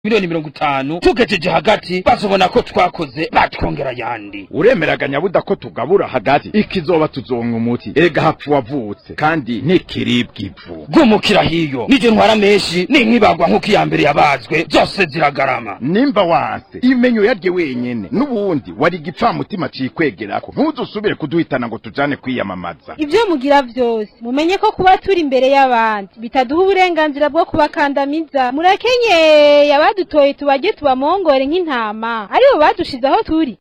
miliyoni mirongo itanu tugejeje hagati bazobona ko twakoze batwongera yandi uremeraga nyabuda ko tugabura hagati ikizoba tuzonka umuti ega hapfu wavutse kandi ntikiribwa ivu gumukira hiyo nije ntwara menshi ninkibagwa nk'uko iya mbere yabazwe zose ziragarama nimba wanse imenyo yarye wenyene n'ubundi wari igipfamutima cikwegerako ntuzusubire kuduhitana ngo tujane kwiyamamaza ibyo mugira byose mumenye ko kuba turi imbere y'abandi bitaduha uburenganzira bwo kubakandamiza murakenyeye abadutoye tubajye tubamongore nk'intama aribo badushize aho turi